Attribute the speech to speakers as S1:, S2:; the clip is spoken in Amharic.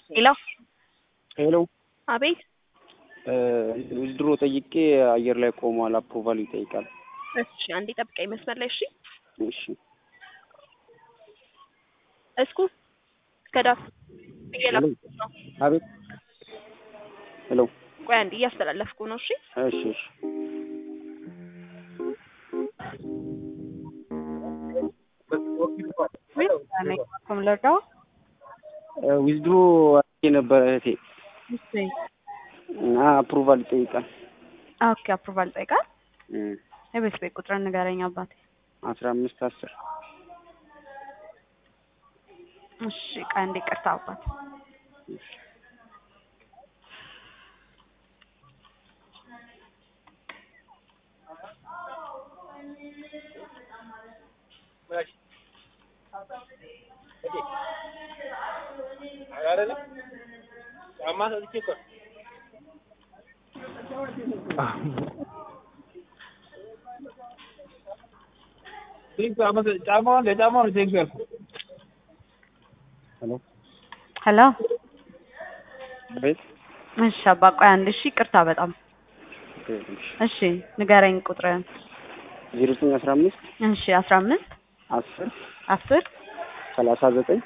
S1: ሄሎ
S2: ሄሎ
S1: አቤት
S2: ዊዝድሮ ጠይቄ አየር ላይ ቆሟል። አፕሩቫል ይጠይቃል።
S1: እሺ አንዴ ጠብቀኝ መስመር ላይ እሺ
S2: እሺ
S1: እስኩ እስከ ዳር እየላኩት ነው
S2: አቤት ሄሎ
S1: ቆይ አንዴ እያስተላለፍኩ ነው እሺ
S2: እሺ እሺ
S3: ከም ልርዳው
S2: ዊዝድሮ የነበረ እህቴ
S3: እሺ
S2: እና አፕሩቫል ይጠይቃል።
S3: ኦኬ አፕሩቫል ጠይቃል
S2: እም፣
S3: የቤት ቤት ቁጥር ንገረኝ አባቴ
S2: አስራ አምስት አስር
S3: እሺ ቆይ አንዴ ቅርታ አባት
S2: ሄሎ
S3: ሄሎ
S2: አቤት
S3: እሺ አባ ቆይ አንድ እሺ ቅርታ በጣም እሺ ንገረኝ ቁጥርን
S2: ዜሮ ዘጠኝ አስራ አምስት
S3: እሺ አስራ አምስት
S2: አስር
S3: አስር
S2: ሰላሳ ዘጠኝ